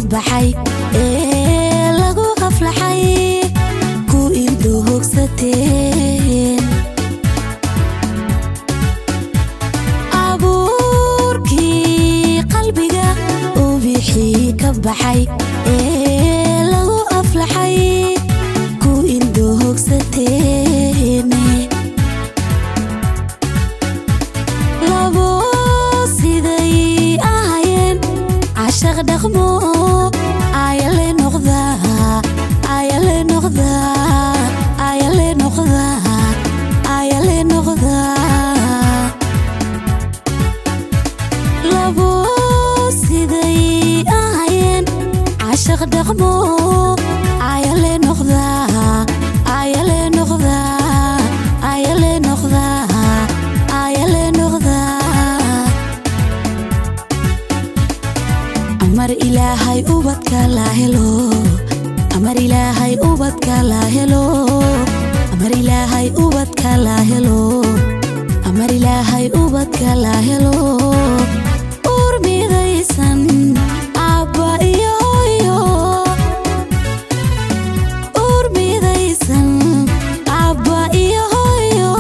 baxay ee lagu qaflaxay ku ildo hogsateen abuurkii qalbiga uu bixii ka baxay ee lagu aflaxay ku ildo hogsateen labo siday ahayeen cashaq dhaqmo ayale noqda ayale noqda ayale noqda ayale noqda labo siday ahayeen cashaq dhaqmo ayale noqda ayale noqda ayale noqda ayale noqda amar ilaahay ubadka la helo amar ilaahay ubadka la helo amar ilaahay ubadka la helo amar ilaahay ubadka la helo uur midaysan abba iyo hooyo uur midaysan abba iyo hooyo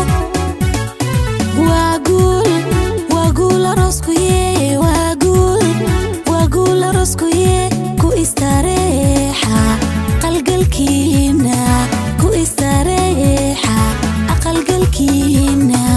waa guul waa guul aroskuye waa guul waa guul aroskuye ku istareexa qalgalkiina ku istareexa aqalgalkiina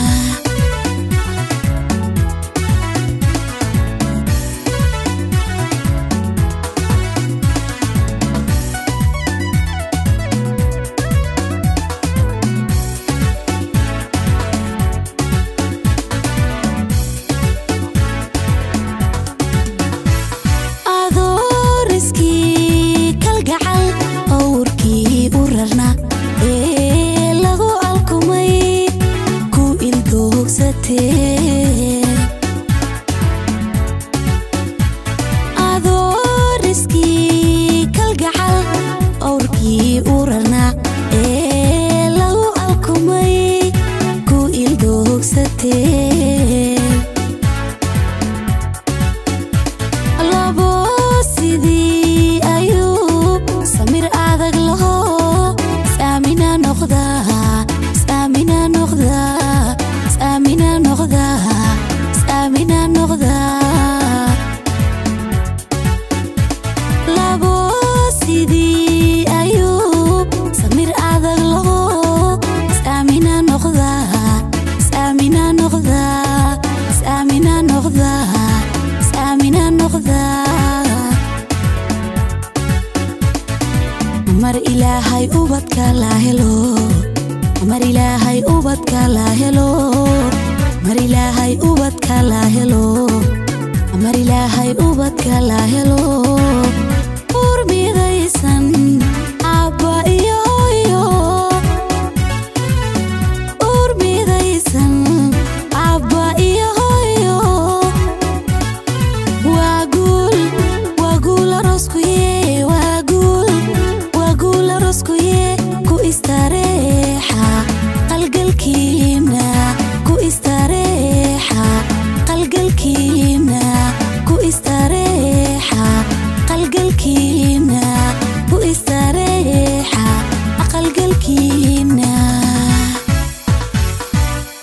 adooriskii kalgacal owrkii u rarna ee lagu alkumay ku ildoogsateen adooriskii kalgacal owrkii u rarna ee lagu alkumay ku ildoogsateen labo sidii ayuub samir adag laho saamina noqda saamina noqda saamina noqda saamina noqda labo sidii ayuub samir adag laho saamina noqda saamina noqda saamina noqda saamina noqda mar ilaahay ubadka la helo mar ilaahay ubadka la helo mar ilaahay ubadka la helo mar ilaahay ubadka la helo